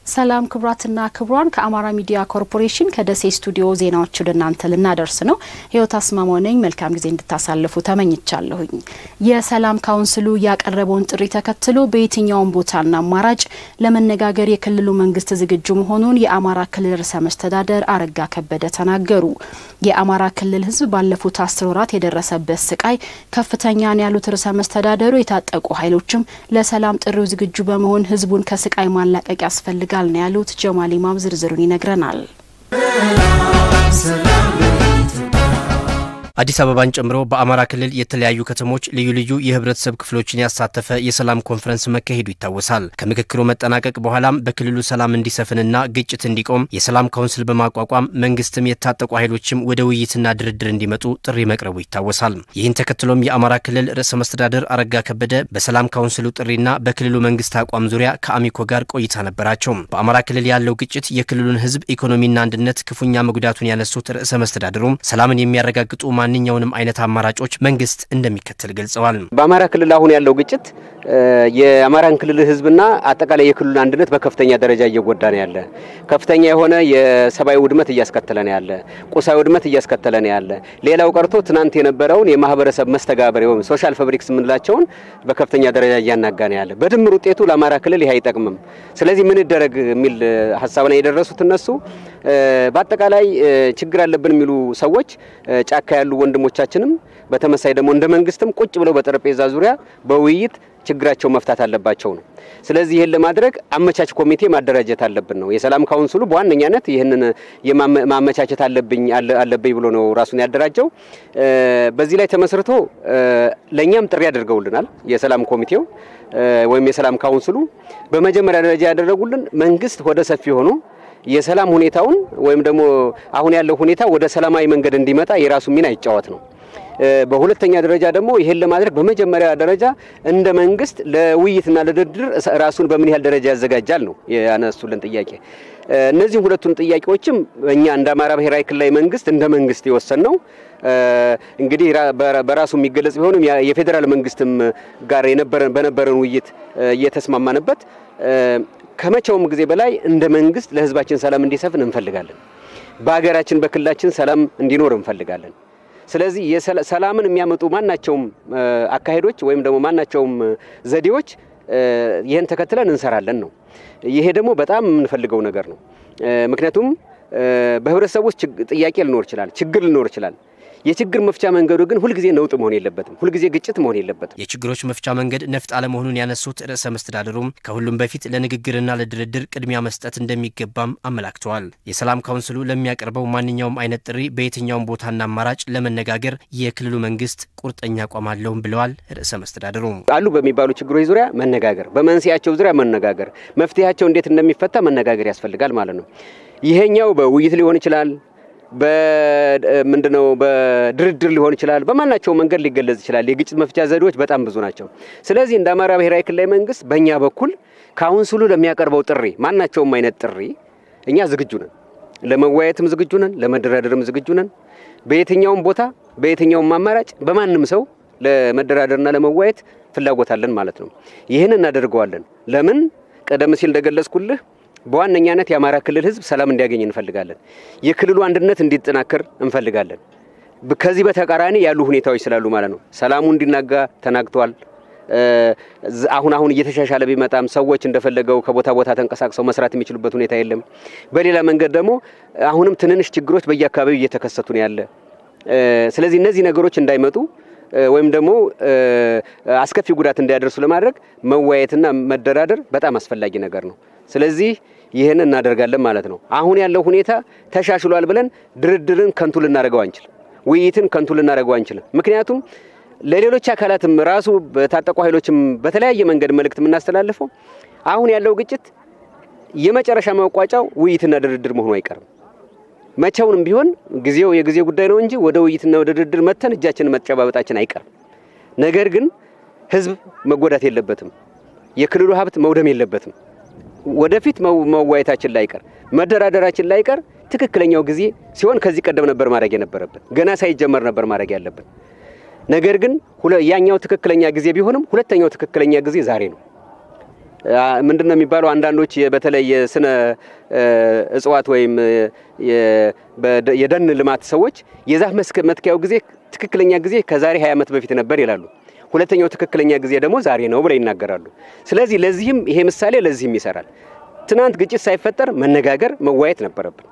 ሰላም ክቡራትና ክቡራን፣ ከአማራ ሚዲያ ኮርፖሬሽን ከደሴ ስቱዲዮ ዜናዎች ወደ እናንተ ልናደርስ ነው። ህይወት አስማማው ነኝ። መልካም ጊዜ እንድታሳልፉ ተመኝቻለሁኝ። የሰላም ካውንስሉ ያቀረበውን ጥሪ ተከትሎ በየትኛውም ቦታና አማራጭ ለመነጋገር የክልሉ መንግስት ዝግጁ መሆኑን የአማራ ክልል ርዕሰ መስተዳደር አረጋ ከበደ ተናገሩ። የአማራ ክልል ህዝብ ባለፉት አስር ወራት የደረሰበት ስቃይ ከፍተኛ ነው ያሉት ርዕሰ መስተዳደሩ የታጠቁ ኃይሎችም ለሰላም ጥሪው ዝግጁ በመሆን ህዝቡን ከስቃይ ማላቀቅ ያስፈልጋል ነው ያሉት። ጀማል ኢማም ዝርዝሩን ይነግረናል። አዲስ አበባን ጨምሮ በአማራ ክልል የተለያዩ ከተሞች ልዩ ልዩ የህብረተሰብ ክፍሎችን ያሳተፈ የሰላም ኮንፈረንስ መካሄዱ ይታወሳል። ከምክክሩ መጠናቀቅ በኋላም በክልሉ ሰላም እንዲሰፍንና ግጭት እንዲቆም የሰላም ካውንስል በማቋቋም መንግስትም የታጠቁ ኃይሎችም ወደ ውይይትና ድርድር እንዲመጡ ጥሪ መቅረቡ ይታወሳል። ይህን ተከትሎም የአማራ ክልል ርዕሰ መስተዳደር አረጋ ከበደ በሰላም ካውንስሉ ጥሪና በክልሉ መንግስት አቋም ዙሪያ ከአሚኮ ጋር ቆይታ ነበራቸው። በአማራ ክልል ያለው ግጭት የክልሉን ህዝብ ኢኮኖሚና አንድነት ክፉኛ መጉዳቱን ያነሱት ርዕሰ መስተዳድሩም ሰላምን የሚያረጋግጡ ማንኛውንም አይነት አማራጮች መንግስት እንደሚከተል ገልጸዋል። በአማራ ክልል አሁን ያለው ግጭት የአማራን ክልል ህዝብና አጠቃላይ የክልሉን አንድነት በከፍተኛ ደረጃ እየጎዳ ነው ያለ። ከፍተኛ የሆነ የሰብአዊ ውድመት እያስከተለ ነው ያለ። ቁሳዊ ውድመት እያስከተለ ነው ያለ። ሌላው ቀርቶ ትናንት የነበረውን የማህበረሰብ መስተጋበር ወይም ሶሻል ፋብሪክስ የምንላቸውን በከፍተኛ ደረጃ እያናጋ ነው ያለ። በድምር ውጤቱ ለአማራ ክልል ይህ አይጠቅምም። ስለዚህ ምን ይደረግ የሚል ሀሳብ ላይ የደረሱት እነሱ በአጠቃላይ ችግር አለብን የሚሉ ሰዎች ጫካ ያሉ ወንድሞቻችንም በተመሳይ ደግሞ እንደ መንግስትም ቁጭ ብለው በጠረጴዛ ዙሪያ በውይይት ችግራቸው መፍታት አለባቸው ነው። ስለዚህ ይህን ለማድረግ አመቻች ኮሚቴ ማደራጀት አለብን ነው። የሰላም ካውንስሉ በዋነኛነት ይህንን ማመቻቸት አለብኝ አለብኝ ብሎ ነው ራሱን ያደራጀው። በዚህ ላይ ተመስርቶ ለእኛም ጥሪ አድርገውልናል። የሰላም ኮሚቴው ወይም የሰላም ካውንስሉ በመጀመሪያ ደረጃ ያደረጉልን መንግስት ወደ ሰፊ ሆኖ የሰላም ሁኔታውን ወይም ደግሞ አሁን ያለው ሁኔታ ወደ ሰላማዊ መንገድ እንዲመጣ የራሱ ሚና ይጫወት ነው። በሁለተኛ ደረጃ ደግሞ ይሄን ለማድረግ በመጀመሪያ ደረጃ እንደ መንግስት ለውይይትና ለድርድር ራሱን በምን ያህል ደረጃ ያዘጋጃል ነው ያነሱልን ጥያቄ። እነዚህ ሁለቱን ጥያቄዎችም እኛ እንደ አማራ ብሔራዊ ክልላዊ መንግስት እንደ መንግስት የወሰን ነው እንግዲህ በራሱ የሚገለጽ ቢሆንም የፌዴራል መንግስትም ጋር በነበረን ውይይት እየተስማማንበት ከመቼውም ጊዜ በላይ እንደ መንግስት ለህዝባችን ሰላም እንዲሰፍን እንፈልጋለን። በሀገራችን በክልላችን ሰላም እንዲኖር እንፈልጋለን። ስለዚህ ሰላምን የሚያመጡ ማናቸውም አካሄዶች ወይም ደግሞ ማናቸውም ዘዴዎች ይህን ተከትለን እንሰራለን ነው። ይሄ ደግሞ በጣም የምንፈልገው ነገር ነው። ምክንያቱም በህብረተሰቡ ውስጥ ጥያቄ ሊኖር ይችላል፣ ችግር ሊኖር ይችላል። የችግር መፍቻ መንገዱ ግን ሁልጊዜ ነውጥ መሆን የለበትም። ሁልጊዜ ግጭት መሆን የለበትም። የችግሮች መፍቻ መንገድ ነፍጥ አለመሆኑን ያነሱት ርዕሰ መስተዳድሩም ከሁሉም በፊት ለንግግርና ለድርድር ቅድሚያ መስጠት እንደሚገባም አመላክተዋል። የሰላም ካውንስሉ ለሚያቀርበው ማንኛውም አይነት ጥሪ በየትኛውም ቦታና አማራጭ ለመነጋገር የክልሉ መንግስት ቁርጠኛ አቋም አለውም ብለዋል። ርዕሰ መስተዳድሩ አሉ በሚባሉ ችግሮች ዙሪያ መነጋገር፣ በመንስኤያቸው ዙሪያ መነጋገር፣ መፍትሄያቸው እንዴት እንደሚፈታ መነጋገር ያስፈልጋል ማለት ነው። ይሄኛው በውይይት ሊሆን ይችላል ምንድነው በድርድር ሊሆን ይችላል። በማናቸው መንገድ ሊገለጽ ይችላል። የግጭት መፍቻ ዘዴዎች በጣም ብዙ ናቸው። ስለዚህ እንደ አማራ ብሔራዊ ክልላዊ መንግስት በእኛ በኩል ካውንስሉ ለሚያቀርበው ጥሪ ማናቸውም አይነት ጥሪ እኛ ዝግጁ ነን። ለመወያየትም ዝግጁ ነን፣ ለመደራደርም ዝግጁ ነን። በየትኛውም ቦታ በየትኛውም አማራጭ በማንም ሰው ለመደራደርና ለመወያየት ፍላጎት አለን ማለት ነው። ይህን እናደርገዋለን። ለምን ቀደም ሲል እንደገለጽኩልህ በዋነኛነት የአማራ ክልል ህዝብ ሰላም እንዲያገኝ እንፈልጋለን። የክልሉ አንድነት እንዲጠናከር እንፈልጋለን። ከዚህ በተቃራኒ ያሉ ሁኔታዎች ስላሉ ማለት ነው። ሰላሙ እንዲናጋ ተናግቷል። አሁን አሁን እየተሻሻለ ቢመጣም ሰዎች እንደፈለገው ከቦታ ቦታ ተንቀሳቅሰው መስራት የሚችሉበት ሁኔታ የለም። በሌላ መንገድ ደግሞ አሁንም ትንንሽ ችግሮች በየአካባቢው እየተከሰቱ ነው ያለ። ስለዚህ እነዚህ ነገሮች እንዳይመጡ ወይም ደግሞ አስከፊ ጉዳት እንዳያደርሱ ለማድረግ መወያየትና መደራደር በጣም አስፈላጊ ነገር ነው። ስለዚህ ይህን እናደርጋለን ማለት ነው። አሁን ያለው ሁኔታ ተሻሽሏል ብለን ድርድርን ከንቱ ልናደርገው አንችልም። ውይይትን ከንቱ ልናደርገው አንችልም። ምክንያቱም ለሌሎች አካላትም ራሱ በታጠቁ ኃይሎችም በተለያየ መንገድ መልእክት የምናስተላልፈው አሁን ያለው ግጭት የመጨረሻ መቋጫው ውይይትና ድርድር መሆኑ አይቀርም። መቼውንም ቢሆን ጊዜው የጊዜ ጉዳይ ነው እንጂ ወደ ውይይትና ወደ ድርድር መተን እጃችንን መጨባበጣችን አይቀርም። ነገር ግን ህዝብ መጎዳት የለበትም። የክልሉ ሀብት መውደም የለበትም። ወደፊት መዋየታችን ላይቀር መደራደራችን ላይቀር ትክክለኛው ጊዜ ሲሆን ከዚህ ቀደም ነበር ማድረግ የነበረብን፣ ገና ሳይጀመር ነበር ማድረግ ያለብን። ነገር ግን ያኛው ትክክለኛ ጊዜ ቢሆንም ሁለተኛው ትክክለኛ ጊዜ ዛሬ ነው። ምንድን ነው የሚባለው? አንዳንዶች በተለይ የስነ እጽዋት ወይም የደን ልማት ሰዎች የዛፍ መትከያው ጊዜ ትክክለኛ ጊዜ ከዛሬ 20 ዓመት በፊት ነበር ይላሉ። ሁለተኛው ትክክለኛ ጊዜ ደግሞ ዛሬ ነው ብለው ይናገራሉ። ስለዚህ ለዚህም ይሄ ምሳሌ ለዚህም ይሰራል። ትናንት ግጭት ሳይፈጠር መነጋገር መዋየት ነበረብን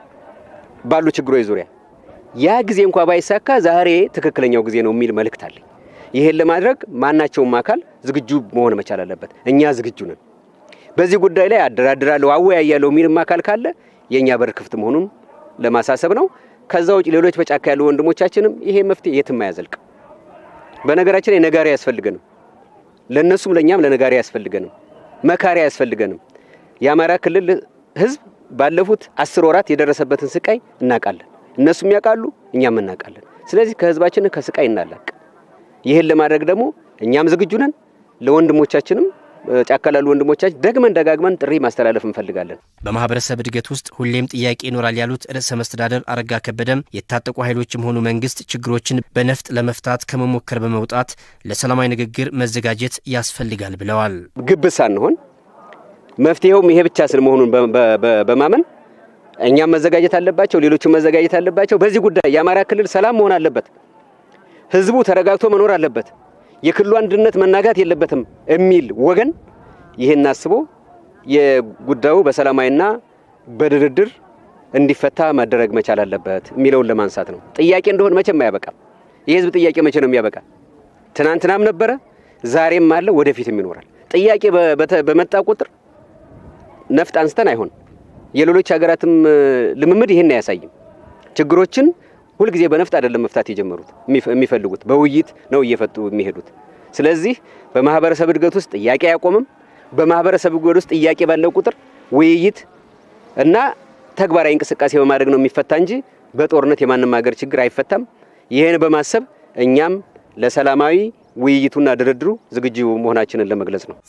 ባሉ ችግሮች ዙሪያ። ያ ጊዜ እንኳ ባይሳካ ዛሬ ትክክለኛው ጊዜ ነው የሚል መልእክት አለኝ። ይሄን ለማድረግ ማናቸውም አካል ዝግጁ መሆን መቻል አለበት። እኛ ዝግጁ ነን። በዚህ ጉዳይ ላይ አደራድራለሁ፣ አወያያለሁ የሚልም አካል ካለ የእኛ በር ክፍት መሆኑን ለማሳሰብ ነው። ከዛ ውጭ ሌሎች በጫካ ያሉ ወንድሞቻችንም ይሄ መፍትሄ የትም አያዘልቅ። በነገራችን ላይ ነጋሪ አያስፈልገንም፣ ለእነሱም ለእኛም ለነጋሪ አያስፈልገንም፣ መካሪ አያስፈልገንም። የአማራ ክልል ሕዝብ ባለፉት አስር ወራት የደረሰበትን ስቃይ እናውቃለን። እነሱም ያውቃሉ፣ እኛም እናውቃለን። ስለዚህ ከህዝባችን ከስቃይ እናላቅ። ይህን ለማድረግ ደግሞ እኛም ዝግጁ ነን። ለወንድሞቻችንም ጫካ ላሉ ወንድሞቻችን ደግመን ደጋግመን ጥሪ ማስተላለፍ እንፈልጋለን። በማህበረሰብ እድገት ውስጥ ሁሌም ጥያቄ ይኖራል ያሉት ርዕሰ መስተዳደር አረጋ ከበደም የታጠቁ ኃይሎችም ሆኑ መንግስት ችግሮችን በነፍጥ ለመፍታት ከመሞከር በመውጣት ለሰላማዊ ንግግር መዘጋጀት ያስፈልጋል ብለዋል። ግብዝ ሳንሆን መፍትሄውም ይሄ ብቻ ስለመሆኑን በማመን እኛም መዘጋጀት አለባቸው፣ ሌሎችም መዘጋጀት አለባቸው። በዚህ ጉዳይ የአማራ ክልል ሰላም መሆን አለበት። ህዝቡ ተረጋግቶ መኖር አለበት። የክልሉ አንድነት መናጋት የለበትም የሚል ወገን ይህን አስቦ የጉዳዩ በሰላማዊና በድርድር እንዲፈታ መደረግ መቻል አለበት የሚለውን ለማንሳት ነው። ጥያቄ እንደሆነ መቼም አያበቃም። የህዝብ ጥያቄ መቼ ነው የሚያበቃ? ትናንትናም ነበረ፣ ዛሬም አለ፣ ወደፊትም ይኖራል። ጥያቄ በመጣ ቁጥር ነፍጥ አንስተን አይሆን። የሌሎች ሀገራትም ልምምድ ይህን አያሳይም። ችግሮችን ሁልጊዜ በነፍጥ አይደለም መፍታት የጀመሩት የሚፈልጉት በውይይት ነው እየፈቱ የሚሄዱት። ስለዚህ በማህበረሰብ እድገት ውስጥ ጥያቄ አያቆምም። በማህበረሰብ እድገት ውስጥ ጥያቄ ባለው ቁጥር ውይይት እና ተግባራዊ እንቅስቃሴ በማድረግ ነው የሚፈታ እንጂ በጦርነት የማንም ሀገር ችግር አይፈታም። ይህን በማሰብ እኛም ለሰላማዊ ውይይቱና ድርድሩ ዝግጁ መሆናችንን ለመግለጽ ነው።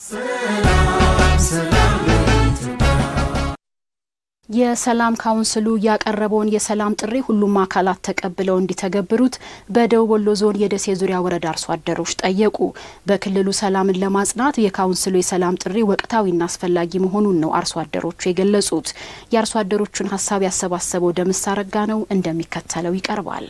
የሰላም ካውንስሉ ያቀረበውን የሰላም ጥሪ ሁሉም አካላት ተቀብለው እንዲተገብሩት በደቡብ ወሎ ዞን የደሴ ዙሪያ ወረዳ አርሶ አደሮች ጠየቁ። በክልሉ ሰላምን ለማጽናት የካውንስሉ የሰላም ጥሪ ወቅታዊና አስፈላጊ መሆኑን ነው አርሶ አደሮቹ የገለጹት። የአርሶ አደሮቹን ሀሳብ ያሰባሰበው ደምስ አረጋ ነው፣ እንደሚከተለው ይቀርባል።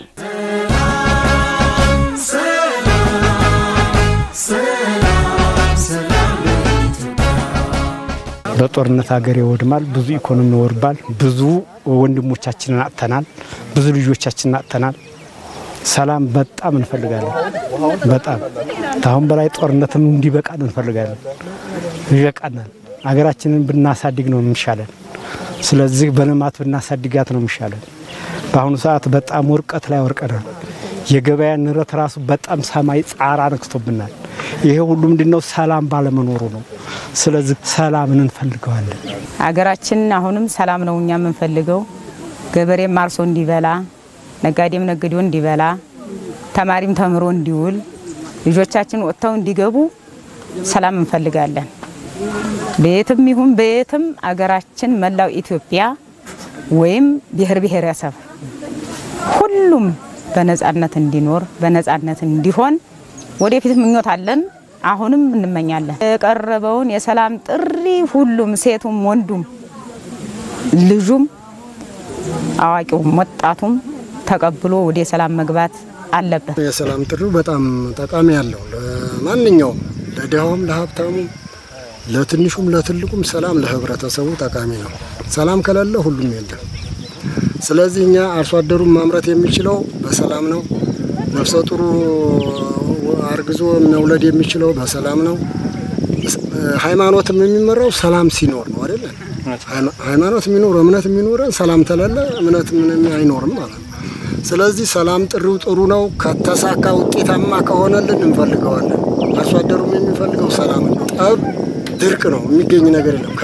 በጦርነት ሀገር ይወድማል፣ ብዙ ኢኮኖሚ ይወድማል፣ ብዙ ወንድሞቻችንን አጥተናል፣ ብዙ ልጆቻችንን አጥተናል። ሰላም በጣም እንፈልጋለን። በጣም ከአሁን በላይ ጦርነትም እንዲበቃን እንፈልጋለን። ይበቃናል። ሀገራችንን ብናሳድግ ነው የሚሻለን። ስለዚህ በልማት ብናሳድጋት ነው የሚሻለን። በአሁኑ ሰዓት በጣም ውርቀት ላይ ወርቀናል። የገበያ ንረት ራሱ በጣም ሰማይ ጻራ ነክቶብናል። ይሄ ሁሉ ምንድነው? ሰላም ባለመኖሩ ነው። ስለዚህ ሰላምን እንፈልገዋለን። አገራችን አሁንም ሰላም ነው እኛ የምንፈልገው። ገበሬም አርሶ እንዲበላ፣ ነጋዴም ነግዶ እንዲበላ፣ ተማሪም ተምሮ እንዲውል፣ ልጆቻችን ወጥተው እንዲገቡ ሰላም እንፈልጋለን። በየትም ይሁን በየትም አገራችን መላው ኢትዮጵያ ወይም ብሔር ብሔረሰብ ሁሉም በነጻነት እንዲኖር በነጻነት እንዲሆን ወደፊት ምኞት አለን። አሁንም እንመኛለን። የቀረበውን የሰላም ጥሪ ሁሉም ሴቱም፣ ወንዱም፣ ልጁም፣ አዋቂውም፣ ወጣቱም ተቀብሎ ወደ ሰላም መግባት አለበት። የሰላም ጥሪው በጣም ጠቃሚ ያለው ለማንኛውም ለድሃውም፣ ለሀብታሙም፣ ለትንሹም፣ ለትልቁም ሰላም ለህብረተሰቡ ጠቃሚ ነው። ሰላም ከሌለ ሁሉም የለም። ስለዚህ እኛ አርሶ አደሩን ማምረት የሚችለው በሰላም ነው። ነፍሰ ጡሩ አርግዞ መውለድ የሚችለው በሰላም ነው። ሃይማኖትም የሚመራው ሰላም ሲኖር ነው አይደለ? ሃይማኖት የሚኖር እምነት የሚኖረን ሰላም ተለለ እምነት ምንም አይኖርም ማለት ነው። ስለዚህ ሰላም ጥሪው ጥሩ ነው። ከተሳካ ውጤታማ ከሆነልን እንፈልገዋለን። አርሶ አደሩም የሚፈልገው ሰላም ነው። ጠብ ድርቅ ነው፣ የሚገኝ ነገር የለም።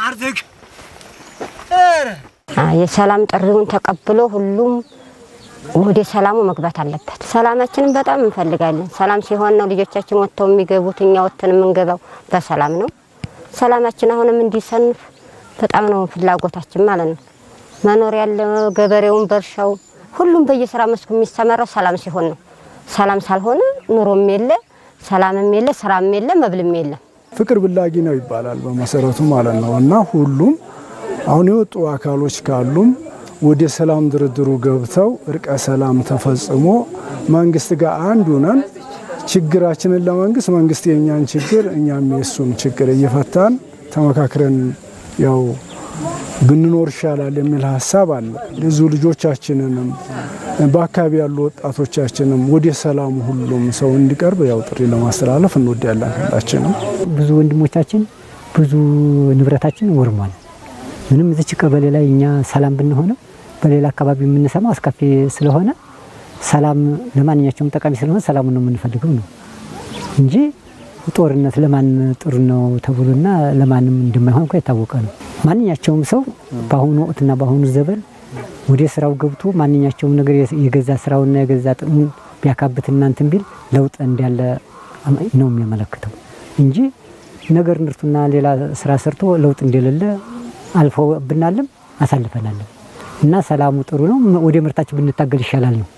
የሰላም ጥሪውን ተቀብሎ ሁሉም ወደ ሰላሙ መግባት አለበት። ሰላማችንን በጣም እንፈልጋለን። ሰላም ሲሆን ነው ልጆቻችን ወጥተው የሚገቡት፣ እኛ ወጥተን የምንገባው በሰላም ነው። ሰላማችን አሁንም እንዲሰንፍ በጣም ነው ፍላጎታችን ማለት ነው። መኖር ያለ ገበሬውን በእርሻው ሁሉም በየስራ መስኩ የሚሰማራው ሰላም ሲሆን ነው። ሰላም ሳልሆነ ኑሮም የለ፣ ሰላምም የለ፣ ስራም የለ፣ መብልም የለም። ፍቅር ብላጊ ነው ይባላል በመሰረቱ ማለት ነው እና ሁሉም አሁን የወጡ አካሎች ካሉም ወደ ሰላም ድርድሩ ገብተው እርቀ ሰላም ተፈጽሞ መንግስት ጋር አንዱ ነን ችግራችንን ለመንግስት መንግስት የእኛን ችግር እኛም የእሱን ችግር እየፈታን ተመካክረን ያው ብንኖር ይሻላል የሚል ሀሳብ አለ። ብዙ ልጆቻችንንም በአካባቢ ያሉ ወጣቶቻችንም ወደ ሰላሙ ሁሉም ሰው እንዲቀርብ ያው ጥሪ ለማስተላለፍ እንወዳለን። ሁላችንም ብዙ ወንድሞቻችን ብዙ ንብረታችን ወርሟል። ምንም እዚች ቀበሌ ላይ እኛ ሰላም ብንሆንም በሌላ አካባቢ የምንሰማው አስከፊ ስለሆነ ሰላም ለማንኛቸውም ጠቃሚ ስለሆነ ሰላሙን ነው የምንፈልገው ነው እንጂ ጦርነት ለማን ጥሩ ነው ተብሎና ለማንም እንደማይሆን እኮ የታወቀ ነው። ማንኛቸውም ሰው በአሁኑ ወቅትና በአሁኑ ዘበን ወደ ስራው ገብቶ ማንኛቸውም ነገር የገዛ ስራውና የገዛ ጥቅሙን ቢያካብት እናንትን ቢል ለውጥ እንዳለ ነው የሚያመለክተው እንጂ ነገር ንርቱና ሌላ ስራ ሰርቶ ለውጥ እንደሌለ አልፎ ብናልም አሳልፈናልም እና ሰላሙ ጥሩ ነው። ወደ ምርታችን ብንታገል ይሻላል ነው።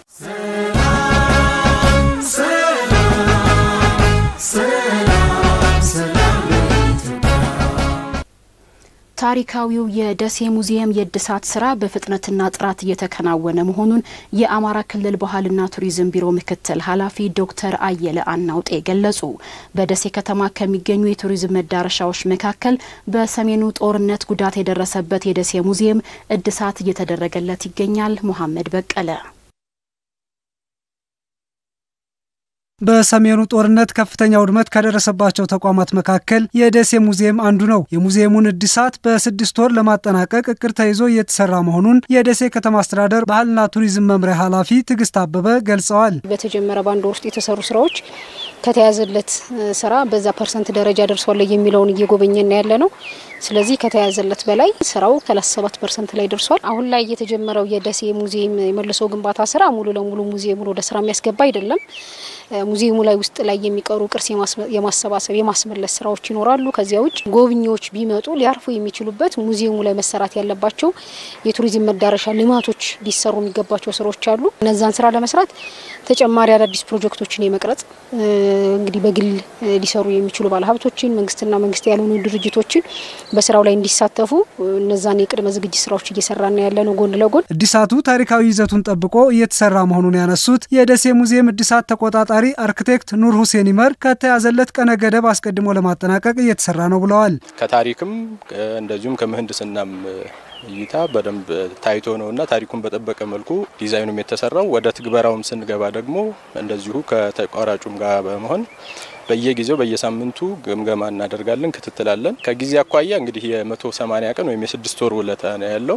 ታሪካዊው የደሴ ሙዚየም የእድሳት ስራ በፍጥነትና ጥራት እየተከናወነ መሆኑን የአማራ ክልል ባህልና ቱሪዝም ቢሮ ምክትል ኃላፊ ዶክተር አየለ አናውጤ ገለጹ። በደሴ ከተማ ከሚገኙ የቱሪዝም መዳረሻዎች መካከል በሰሜኑ ጦርነት ጉዳት የደረሰበት የደሴ ሙዚየም እድሳት እየተደረገለት ይገኛል። መሐመድ በቀለ በሰሜኑ ጦርነት ከፍተኛ ውድመት ከደረሰባቸው ተቋማት መካከል የደሴ ሙዚየም አንዱ ነው። የሙዚየሙን እድሳት በስድስት ወር ለማጠናቀቅ እቅድ ተይዞ እየተሰራ መሆኑን የደሴ ከተማ አስተዳደር ባህልና ቱሪዝም መምሪያ ኃላፊ ትዕግስት አበበ ገልጸዋል። በተጀመረ በአንድ ወር ውስጥ የተሰሩ ስራዎች ከተያዘለት ስራ በዛ ፐርሰንት ደረጃ ደርሷል የሚለውን እየጎበኘን ያለ ነው። ስለዚህ ከተያዘለት በላይ ስራው ሰላሳ ሰባት ፐርሰንት ላይ ደርሷል። አሁን ላይ የተጀመረው የደሴ ሙዚየም የመልሶ ግንባታ ስራ ሙሉ ለሙሉ ሙዚየሙን ወደ ስራ የሚያስገባ አይደለም። ሙዚየሙ ላይ ውስጥ ላይ የሚቀሩ ቅርስ የማሰባሰብ የማስመለስ ስራዎች ይኖራሉ። ከዚያ ውጭ ጎብኚዎች ቢመጡ ሊያርፉ የሚችሉበት ሙዚየሙ ላይ መሰራት ያለባቸው የቱሪዝም መዳረሻ ልማቶች ሊሰሩ የሚገባቸው ስራዎች አሉ። እነዛን ስራ ለመስራት ተጨማሪ አዳዲስ ፕሮጀክቶችን የመቅረጽ እንግዲህ በግል ሊሰሩ የሚችሉ ባለሀብቶችን፣ መንግስትና መንግስት ያልሆኑ ድርጅቶችን በስራው ላይ እንዲሳተፉ እነዛን የቅድመ ዝግጅት ስራዎች እየሰራና ያለ ነው። ጎን ለጎን እድሳቱ ታሪካዊ ይዘቱን ጠብቆ እየተሰራ መሆኑን ያነሱት የደሴ ሙዚየም እድሳት ተቆጣጣሪ አርክቴክት ኑር ሁሴን ይመር ከተያዘለት ቀነ ገደብ አስቀድሞ ለማጠናቀቅ እየተሰራ ነው ብለዋል። ከታሪክም እንደዚሁም ከምህንድስናም እይታ በደንብ ታይቶ ነውና ታሪኩን በጠበቀ መልኩ ዲዛይኑም የተሰራው ወደ ትግበራውም ስንገባ ደግሞ እንደዚሁ ከተቋራጩም ጋር በመሆን በየጊዜው በየሳምንቱ ግምገማ እናደርጋለን፣ ክትትላለን። ከጊዜ አኳያ እንግዲህ የመቶ ሰማኒያ ቀን ወይም የስድስት ወር ውለታ ነው ያለው።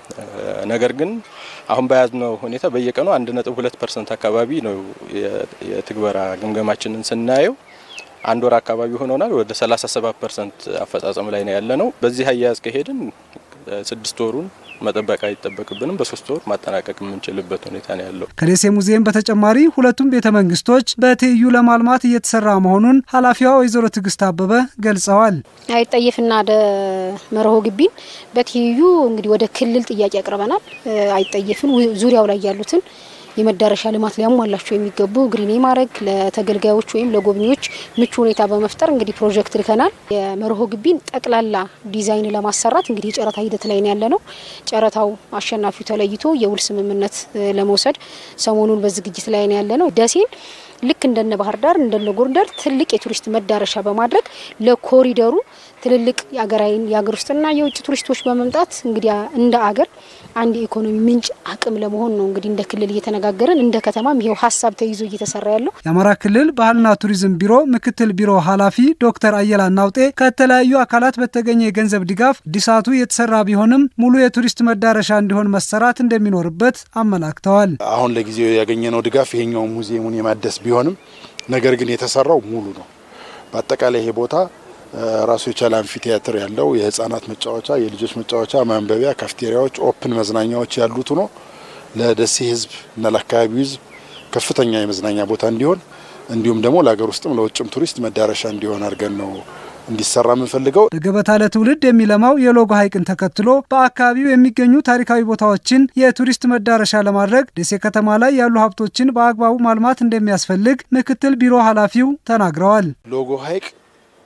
ነገር ግን አሁን በያዝነው ሁኔታ በየቀኑ አንድ ነጥብ ሁለት ፐርሰንት አካባቢ ነው የትግበራ ግምገማችንን ስናየው አንድ ወር አካባቢ ሆኖናል። ወደ 37 ፐርሰንት አፈጻጸም ላይ ነው ያለ ነው። በዚህ አያያዝ ከሄድን ስድስት ወሩን መጠበቅ አይጠበቅብንም። በሶስት ወር ማጠናቀቅ የምንችልበት ሁኔታ ነው ያለው። ከደሴ ሙዚየም በተጨማሪ ሁለቱም ቤተ መንግስቶች በትይዩ ለማልማት እየተሰራ መሆኑን ኃላፊዋ ወይዘሮ ትዕግስት አበበ ገልጸዋል። አይጠየፍና ወደ መርሆ ግቢን በትይዩ እንግዲህ ወደ ክልል ጥያቄ አቅርበናል። አይጠየፍን ዙሪያው ላይ ያሉትን የመዳረሻ ልማት ሊያሟላቸው የሚገቡ ግሪኔ ማድረግ ለተገልጋዮች ወይም ለጎብኚዎች ምቹ ሁኔታ በመፍጠር እንግዲህ ፕሮጀክት ልከናል። የመርሆ ግቢን ጠቅላላ ዲዛይን ለማሰራት እንግዲህ የጨረታ ሂደት ላይ ያለ ነው። ጨረታው አሸናፊው ተለይቶ የውል ስምምነት ለመውሰድ ሰሞኑን በዝግጅት ላይ ያለ ነው። ደሴን ልክ እንደነ ባህር ዳር እንደነ ጎንደር ትልቅ የቱሪስት መዳረሻ በማድረግ ለኮሪደሩ ትልልቅ የሀገራዊ የሀገር ውስጥና የውጭ ቱሪስቶች በመምጣት እንግዲህ እንደ አገር አንድ የኢኮኖሚ ምንጭ አቅም ለመሆን ነው እንግዲህ እንደ ክልል እየተነጋገርን እንደ ከተማም ይሄው ሀሳብ ተይዞ እየተሰራ ያለው። የአማራ ክልል ባህልና ቱሪዝም ቢሮ ምክትል ቢሮ ኃላፊ ዶክተር አየላ ናውጤ ከተለያዩ አካላት በተገኘ የገንዘብ ድጋፍ እድሳቱ የተሰራ ቢሆንም ሙሉ የቱሪስት መዳረሻ እንዲሆን መሰራት እንደሚኖርበት አመላክተዋል። አሁን ለጊዜው ያገኘነው ድጋፍ ይሄኛው ሙዚየሙን የማደስ ቢሆንም ነገር ግን የተሰራው ሙሉ ነው። በአጠቃላይ ይሄ ቦታ ራሱ የቻለ አምፊ ቲያትር ያለው የህፃናት መጫወቻ፣ የልጆች መጫወቻ፣ ማንበቢያ፣ ካፍቴሪያዎች፣ ኦፕን መዝናኛዎች ያሉት ሆኖ ለደሴ ህዝብ እና ለአካባቢው ህዝብ ከፍተኛ የመዝናኛ ቦታ እንዲሆን እንዲሁም ደግሞ ለሀገር ውስጥም ለውጭም ቱሪስት መዳረሻ እንዲሆን አድርገን ነው እንዲሰራ የምንፈልገው። በገበታ ለትውልድ የሚለማው የሎጎ ሐይቅን ተከትሎ በአካባቢው የሚገኙ ታሪካዊ ቦታዎችን የቱሪስት መዳረሻ ለማድረግ ደሴ ከተማ ላይ ያሉ ሀብቶችን በአግባቡ ማልማት እንደሚያስፈልግ ምክትል ቢሮ ኃላፊው ተናግረዋል። ሎጎ ሐይቅ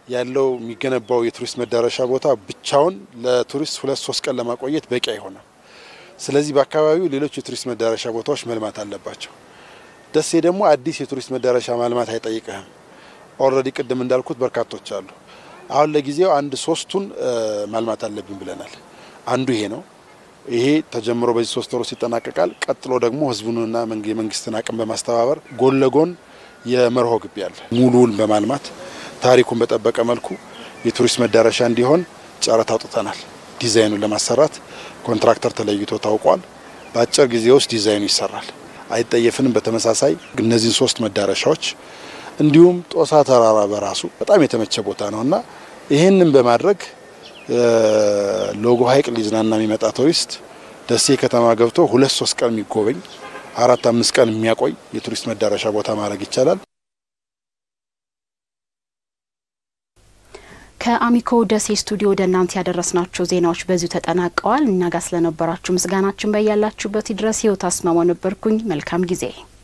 ያለው የሚገነባው የቱሪስት መዳረሻ ቦታ ብቻውን ለቱሪስት ሁለት ሶስት ቀን ለማቆየት በቂ አይሆንም። ስለዚህ በአካባቢው ሌሎች የቱሪስት መዳረሻ ቦታዎች መልማት አለባቸው። ደሴ ደግሞ አዲስ የቱሪስት መዳረሻ ማልማት አይጠይቅህም። ኦልሬዲ ቅድም እንዳልኩት በርካቶች አሉ። አሁን ለጊዜው አንድ ሶስቱን ማልማት አለብን ብለናል። አንዱ ይሄ ነው። ይሄ ተጀምሮ በዚህ ሶስት ወር ውስጥ ይጠናቀቃል። ቀጥሎ ደግሞ ህዝቡንና የመንግስትን አቅም በማስተባበር ጎን ለጎን የመርሆ ግቢ አለ ሙሉውን በማልማት ታሪኩን በጠበቀ መልኩ የቱሪስት መዳረሻ እንዲሆን ጨረታ አውጥተናል። ዲዛይኑን ለማሰራት ኮንትራክተር ተለይቶ ታውቋል። በአጭር ጊዜ ውስጥ ዲዛይኑ ይሰራል። አይጠየፍንም። በተመሳሳይ እነዚህን ሶስት መዳረሻዎች እንዲሁም ጦሳ ተራራ በራሱ በጣም የተመቸ ቦታ ነው እና ይህንን በማድረግ ሎጎ ሐይቅ ሊዝናና የሚመጣ ቱሪስት ደሴ ከተማ ገብቶ ሁለት ሶስት ቀን የሚጎበኝ አራት አምስት ቀን የሚያቆይ የቱሪስት መዳረሻ ቦታ ማድረግ ይቻላል። ከአሚኮ ደሴ ስቱዲዮ ወደ እናንተ ያደረስናቸው ዜናዎች በዚሁ ተጠናቀዋል። እኛ ጋር ስለነበራችሁ ምስጋናችን በያላችሁበት ድረስ ህይወት አስማማ ነበርኩኝ። መልካም ጊዜ